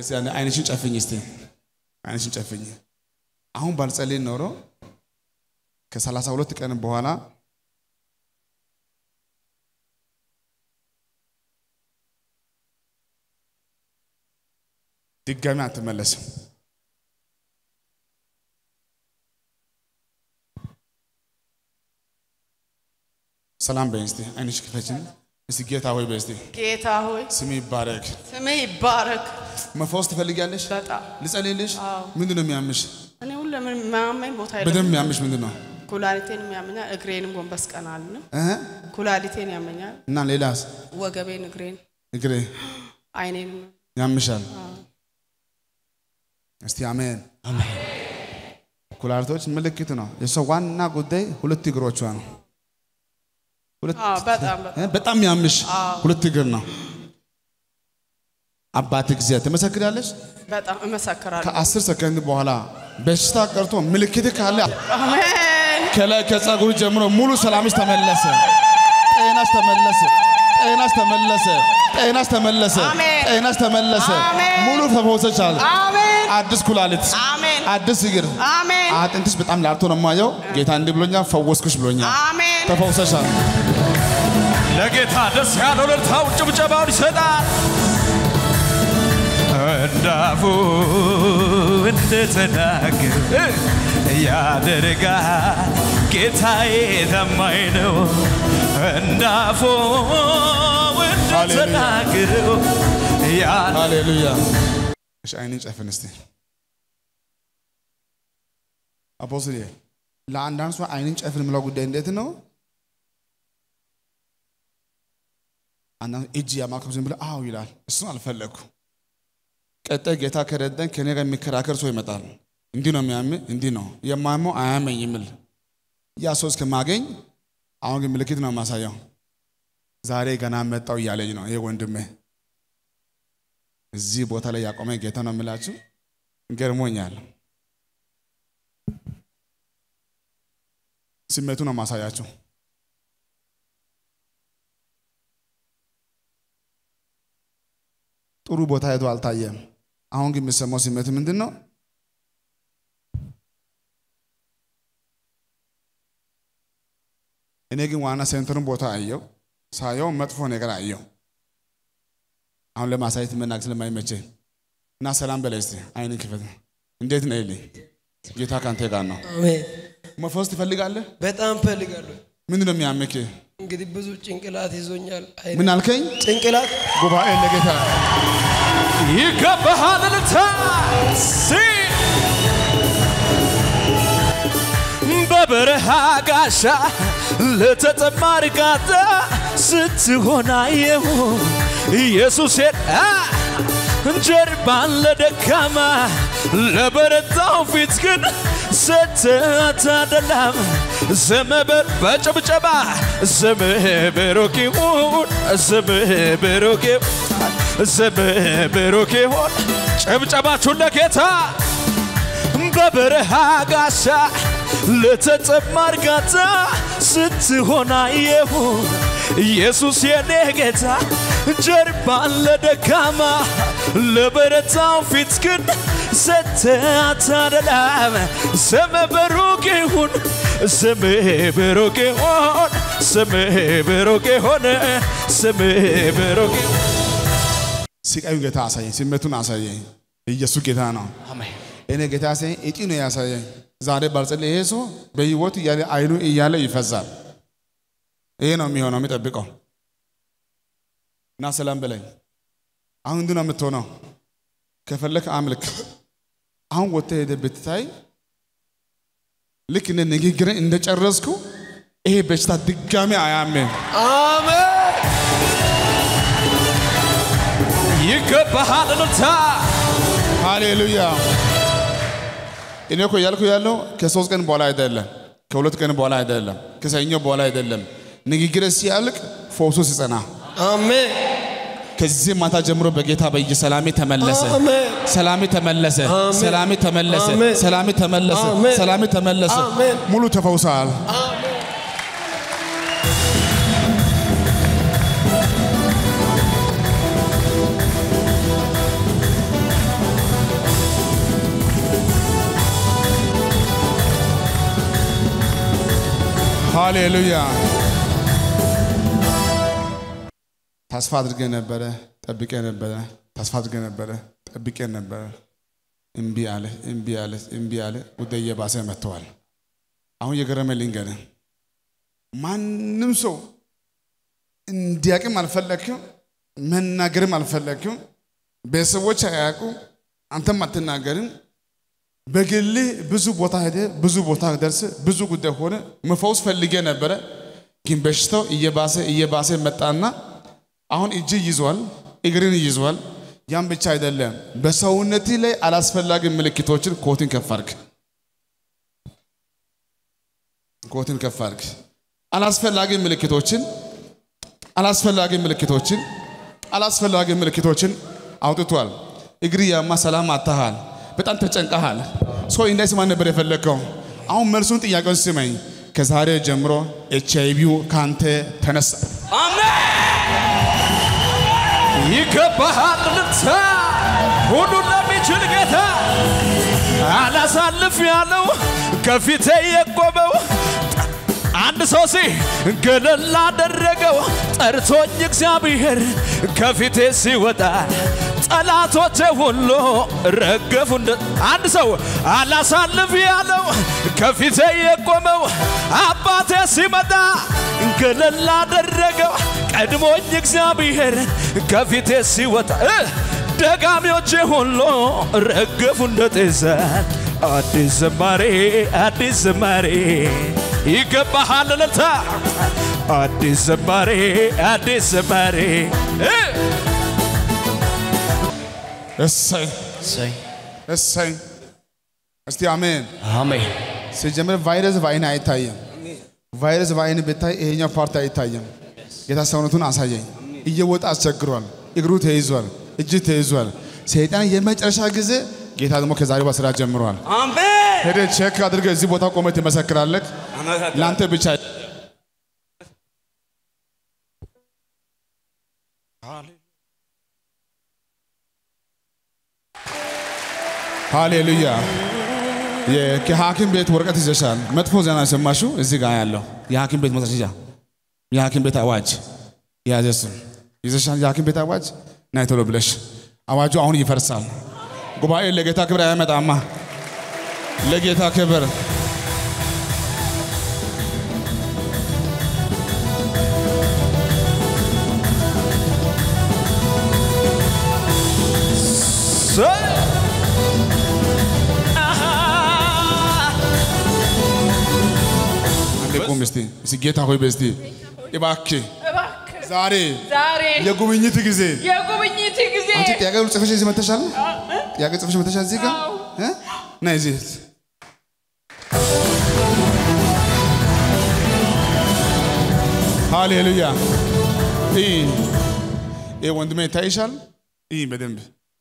እስቲ አንዴ አይንሽን ጨፍኝ እስቲ አይንሽን ጨፍኝ። አሁን ባልጸልይ ኖሮ ከሰላሳ ሁለት ቀን በኋላ ድጋሚ አትመለስም። ሰላም በይ እስቲ አይንሽ ክፈችን እስቲ ጌታ ሆይ በይ እስቲ ጌታ ሆይ ስም ይባረክ። ስምህ ይባረክ። መፈወስ ትፈልጊያለሽ? በጣም ልጸልይልሽ? አዎ። ምንድን ነው የሚያምሽ? እኔ ሁሉ ምን የሚያመኝ ቦታ የለም። በደንብ የሚያምሽ ምንድን ነው? ኩላሊቴን ያመኛል፣ እግሬንም ጎንበስ ቀና አልልም። እህ? ኩላሊቴን ያመኛል፣ እና ሌላስ? ወገቤን፣ እግሬን፣ እግሬ አይኔንም ያምሻል። እስቲ አሜን። ኩላሊቶች ምልክት ነው። የሰው ዋና ጉዳይ ሁለት እግሮቿ ነው። ሁለት አዎ፣ በጣም በጣም እ? በጣም ያምሽ ሁለት እግር ነው። አባት እግዚአብሔር ትመሰክራለሽ። በጣም እመሰክራለሁ። ከአስር ሰከንድ በኋላ በሽታ ቀርቶ ምልክት ካለ አሜን ከላይ ከጸጉር ጀምሮ ሙሉ ሰላምሽ ተመለሰ። ጤናሽ ተመለሰ። ጤናሽ ተመለሰ። ጤናሽ ተመለሰ። አሜን። ጤናሽ ተመለሰ። አሜን። ሙሉ ተፈውሰሻል። አሜን አዲስ ኩላሊት፣ አሜን አዲስ እግር፣ አሜን አጥንትሽ በጣም ላልቶ ነው የማየው። ጌታ እንዲህ ብሎኛል፣ ፈወስኩሽ ብሎኛል። አሜን ተፈውሰሻል። ለጌታ ደስ ያለው እልልታው ጭብጨባውን ይሰጣል። እንዳፉ እንደተናገረ ያደርጋል። ጌታዬ ታማኝ ነው። እንዳፉ እንደተናገረው ያ- ሃሌሉያ። እሺ አይንን ጨፍን እስቲ አፖስትል ለአንዳንድ ሰው አይንን ጨፍን የምለው ጉዳይ እንዴት ነው? አንዳንድ እጅ ያማከብ ዝም ብለህ አዎ ይላል። እሱን አልፈለግኩ። ቀጣይ ጌታ ከረዳኝ ከኔ ጋር የሚከራከር ሰው ይመጣል። እንዲህ ነው የሚያም እንዲህ ነው የማመው አያመኝ የሚል ያ ሰው እስከማገኝ አሁን ግን ምልክት ነው የማሳየው። ዛሬ ገና መጣው እያለኝ ነው ይሄ ወንድሜ እዚህ ቦታ ላይ ያቆመ ጌታ ነው የምላችሁ። ገርሞኛል። ስሜቱ ነው ማሳያችሁ። ጥሩ ቦታ ሄዶ አልታየም። አሁን ግን የሚሰማው ስሜት ምንድን ነው? እኔ ግን ዋና ሴንተሩን ቦታ አየው። ሳየው መጥፎ ነገር አየው። አሁን ለማሳየት መናገር ስለማይመቸኝ እና ሰላም በላይ እስቲ አይንን ክፈት። እንዴት ነው ይልኝ? ጌታ ካንተ ጋር ነው። አሜን። መፈወስ ትፈልጋለህ? በጣም ፈልጋለሁ። ምንድን ነው የሚያምክ? እንግዲህ ብዙ ጭንቅላት ይዞኛል። አይ ምን አልከኝ? ጭንቅላት ጉባኤ ለጌታ ይገባሃል እልልታ ሲ በበረሃ ጋሻ ለተጠማ እርጋታ ስትሆን አየሁ ኢየሱሴን አ ጀርባን ለደካማ ለበረታው ፊት ግን ሰተህ አደላም ስምህ በጭብጨባ ስምህ ብሩክ ይሁን ስምህ ብሩክ ይሁን ስምህ ብሩክ ይሁን ጭብጨባችሁን ለጌታ በበረሃ ጋሻ ለተጠማ እርጋታ ስትሆን አየሁ ኢየሱስ የኔ ጌታ ጀርባን ለደካማ ለበረታው ፊት ግን ሰተህ አታደላም ስምህ ብሩክ ይሁን ስምህ ብሩክ ይሁን ስምህ ብሩክ ይሁን ስምህ ብሩክ ይሁን ስቃዩን ጌታ አሳየኝ፣ ስሜቱን አሳየኝ። ኢየሱስ ጌታ ነው። እኔ ጌታ ያሳየኝ እጢ ነው ያሳየኝ። ዛሬ ባልጸልይ ይሄ ሰው በህይወት እያለ አይኑ እያለ ይፈዛል። ይሄ ነው የሚሆነው የሚጠብቀው እና ሰላም በለኝ። አሁን እንዲህ ነው የምትሆነው። ከፈለክ አምልክ። አሁን ወጥተህ ሄደህ ብትታይ ልክ እንደ ንግግርን እንደጨረስኩ ይሄ በሽታ ድጋሚ አያምም። አሜን። ይገባሃል እልልታ ሃሌሉያ። እኔ እኮ እያልኩ ያለው ከሶስት ቀን በኋላ አይደለም፣ ከሁለት ቀን በኋላ አይደለም፣ ከሰኞ በኋላ አይደለም። ንግግር ሲያልቅ ፈውሱ ሲጸና አሜን። ከዚህ ማታ ጀምሮ በጌታ በየ ሰላሜ ተመለሰ፣ አሜን። ሰላሜ ተመለሰ፣ አሜን። ሰላሜ ተመለሰ፣ አሜን። ሰላሜ ተመለሰ፣ አሜን። ሰላሜ ተመለሰ። አሜን። ሙሉ ተፈውሰሃል። ሃሌሉያ። ተስፋ አድርገ ነበረ፣ ጠብቄ ነበረ፣ ተስፋ አድርገ ነበረ፣ ጠብቄ ነበረ። እምቢ አለ፣ እምቢ አለ፣ እምቢ አለ። ጉዳይ እየባሰ መጥተዋል። አሁን የገረመ ልንገርህ፣ ማንም ሰው እንዲያቅም አልፈለግክም፣ መናገርም አልፈለግክም። ቤተሰቦች አያውቁ፣ አንተም አትናገርም። በግልህ ብዙ ቦታ ሄደ፣ ብዙ ቦታ ደርስ፣ ብዙ ጉዳይ ሆነ። መፈውስ ፈልጌ ነበረ፣ ግን በሽታው እየባሰ እየባሰ መጣና አሁን እጅ ይዟል፣ እግርን ይዟል። ያም ብቻ አይደለም፣ በሰውነት ላይ አላስፈላጊ ምልክቶችን ኮትን ከፍ አድርግ፣ ኮትን ከፍ አድርግ። አላስፈላጊ ምልክቶችን አላስፈላጊ ምልክቶችን አላስፈላጊ ምልክቶችን አውጥቷል። እግር ያማ ሰላም አታሃል፣ በጣም ተጨንቀሃል። ሰው እንዳይሰማ ነበር የፈለግከው። አሁን መልሱን ጥያቄውን ስመኝ። ከዛሬ ጀምሮ ኤች አይ ቪው ካንተ ተነሳ። ይገባሃል ልታ ሁሉን ለሚችል ጌታ አላሳልፍ ያለው ከፊቴ የቆመው አንድ ሰው ሲ ገለል አደረገው ጠርቶኝ እግዚአብሔር ከፊቴ ሲወጣ ጠላቶቼ ሁሉ ረገፉ። እንደ አንድ ሰው አላሳልፍ ያለው ከፊቴ የቆመው አባቴ ሲመጣ ገለል አደረገው ቀድሞኝ እግዚአብሔር ከፊቴ ሲወጣ እ ደጋሚዎቼ ሁሉ ረገፉ እንደ ጤዛ አዲስ ዘማሬ አዲስ ዘማሬ ይገባሃል እልልታ አዲስ ዘማሬ አዲስ ዘማሬ እ እሰይ እሰይ። እስቲ አሜን። አሜን ሲጀምር ቫይረስ በአይን አይታይም። ቫይረስ በአይን ብታይ ይሄኛው ፓርት አይታይም። ጌታ ሰውነቱን አሳየኝ። እየወጣ አስቸግሯል። እግሩ ተይዟል፣ እጅ ተይዟል። ሰይጣን የመጨረሻ ጊዜ ጌታ ደግሞ ከዛሬ በስራ ጀምሯል። አሜን ሄደ ቼክ አድርገህ እዚህ ቦታ ቆመህ ትመሰክራለህ። ለአንተ ብቻ ሃሌሉያ። የ- ከሐኪም ቤት ወረቀት ይዘሻል። መጥፎ ዜና የሰማሽው እዚህ ጋር ያለው የሐኪም ቤት ማስረጃ፣ የሐኪም ቤት አዋጅ የያዘሱ ይዘሻል። የሐኪም ቤት አዋጅ ናይ ቶሎ ብለሽ አዋጁ አሁን ይፈርሳል። ጉባኤ ለጌታ ክብር አያመጣማ። ለጌታ ክብር አንዴ ቁም እስቲ እስቲ ጌታ ሆይ በስቲ እባክህ እባክህ ዛሬ ዛሬ የጉብኝት ጊዜ የጉብኝት ጊዜ አንቺ ጥያቄ ሁሉ ጽፈሽ እዚህ መተሻል ጥያቄ ጽፈሽ መተሻል እዚህ ጋር አዎ። እ? ነይ እዚህ ሃሌሉያ ይህ ይህ ወንድሜ ይታይሻል ይህ በደንብ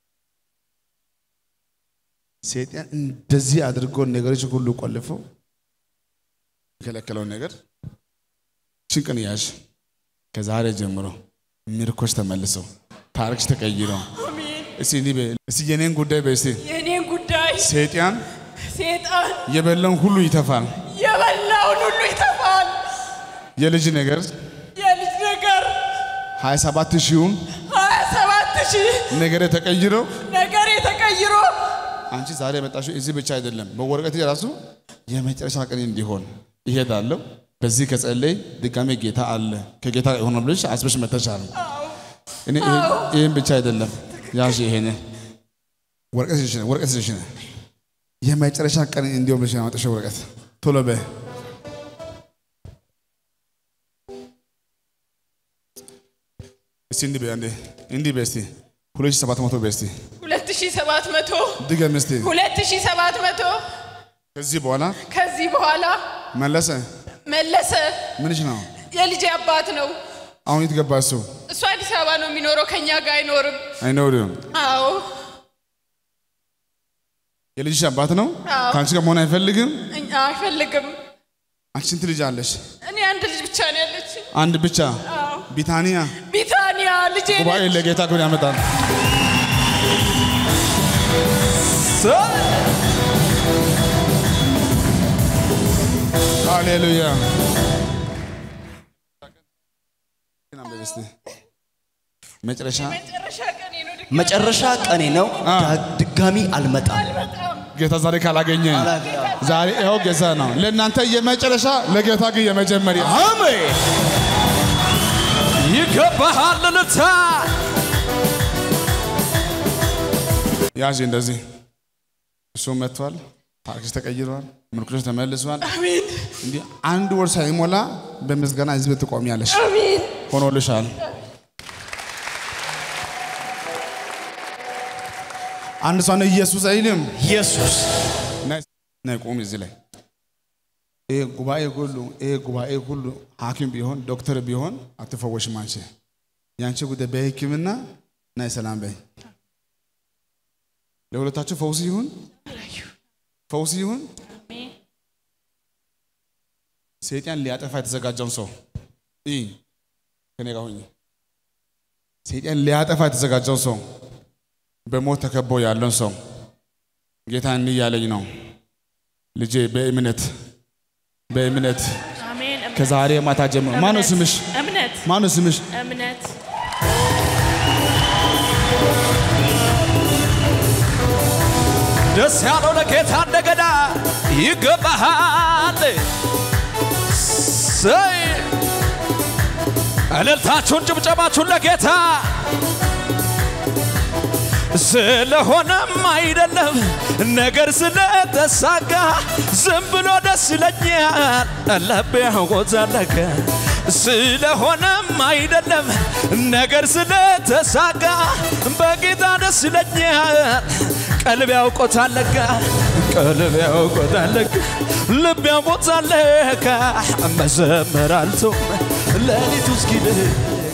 ሰይጣን እንደዚህ አድርጎ ነገሮች ሁሉ ቆልፈው የከለከለውን ነገር ችንቅን ያዥ ከዛሬ ጀምሮ ምርኮች ተመልሰው ታሪክሽ ተቀይረው እስቲ እንዲህ በይ፣ እስቲ የኔን ጉዳይ በይ እስቲ የኔን ጉዳይ ሰይጣን ሴጣን የበላውን ሁሉ ይተፋል። የበላውን ሁሉ ይተፋል። የልጅ ነገር የልጅ ነገር 27 ሺውን ሀያ ሰባት ሺህ ነገር ተቀይረው ነገር የተቀይሮ አንቺ ዛሬ የመጣሽው እዚህ ብቻ አይደለም፣ በወረቀት ራሱ የመጨረሻ ቀን እንዲሆን ይሄዳለሁ። በዚህ ከጸለይ ድጋሜ ጌታ አለ ከጌታ የሆነ ብለሽ አስበሽ መተሻል። እኔ ይሄን- ይሄን ብቻ አይደለም ያዥ ይሄን ወረቀት ይሽነ ወረቀት ይሽነ የመጨረሻ ቀን እንዲሆን ብለሽ ያመጣሽው ወረቀት ቶሎ በይ። እስቲ እንዲህ በይ አንዴ እንዲህ በይ እስቲ ሁለት ሺህ ሰባት መቶ በይ እስቲ ሁለት ሺህ ሰባት መቶ ድገም እስቲ ሁለት ሺህ ሰባት መቶ ከዚህ በኋላ ከዚህ በኋላ መለሰ መለሰ ምንሽ ነው? የልጄ አባት ነው። አሁን የት ገባ እሱ? እሱ አዲስ አበባ ነው የሚኖረው፣ ከኛ ጋር አይኖርም። አይኖርም። አዎ የልጅሽ አባት ነው። አዎ። ከአንቺ ጋር መሆን አይፈልግም። እኛ አይፈልግም። አንቺ ስንት ልጅ አለሽ? እኔ አንድ ልጅ ብቻ ነው ያለች። አንድ ብቻ። አዎ ቢታንያ ቢታንያ ልጄ ጉባኤ ነች። ለጌታ ክብር ያመጣል። ሃሌሉያ። እስቲ መጨረሻ መጨረሻ ቀን ነው ድግ መጨረሻ ቀኔ ነው። ዳ- ድጋሚ አልመጣም። ጌታ ዛሬ ካላገኘ ዛሬ ይኸው ጌታ ነው ለእናንተ የመጨረሻ ለጌታ ግን የመጀመሪያ አሜን። ይገባሃል ልልታ ያዥ እንደዚህ እሱ መጥቷል። ታክሲ ተቀይሯል። ምርኩዞች ተመልሷል። እንዲህ አንድ ወር ሳይሞላ በምስጋና ህዝብ ትቆሚያለሽ። ሆኖልሻል። አንድ ሰው ነው ኢየሱስ አይልም። ኢየሱስ ነይ ነይ ቁም እዚህ ላይ ይሄ ጉባኤ ሁሉ ይሄ ጉባኤ ሁሉ ሐኪም ቢሆን ዶክተር ቢሆን አትፈወሽም አንቺ። የአንቺ ጉዳይ በሕክምና ናይ ሰላም በይ። ለሁለታችሁ ፈውስ ይሁን፣ ፈውስ ይሁን። ሰይጣን ሊያጠፋ የተዘጋጀውን ሰው ይህ ከኔ ጋር ሁኚ። ሰይጣን ሊያጠፋ የተዘጋጀውን ሰው በሞት ተከቦ ያለውን ሰው ጌታ እንዲህ እያለኝ ነው ልጄ በእምነት በእምነት አሜን። እምነት፣ ከዛሬ ማታ ጀምሮ ማነው ስምሽ? እምነት ማነው ስምሽ? እምነት ደስ ያለው ለጌታ እንደገና ይገባሃል። ሰይ እልልታችሁን ጭብጨባችሁን ለጌታ ስለሆነም አይደለም ነገር ስለተሳካ ዝም ብሎ ደስ ይለኛል ልቤ ያጎዛለከ ስለሆነም አይደለም ነገር ስለተሳካ በጌታ ደስ ይለኛል ቀልብ ያውቆታለካ ቀልብ ያውቆታለካ ልብ ያውቆታለካ መዘመር አልቶም ሌሊቱ እስኪልህ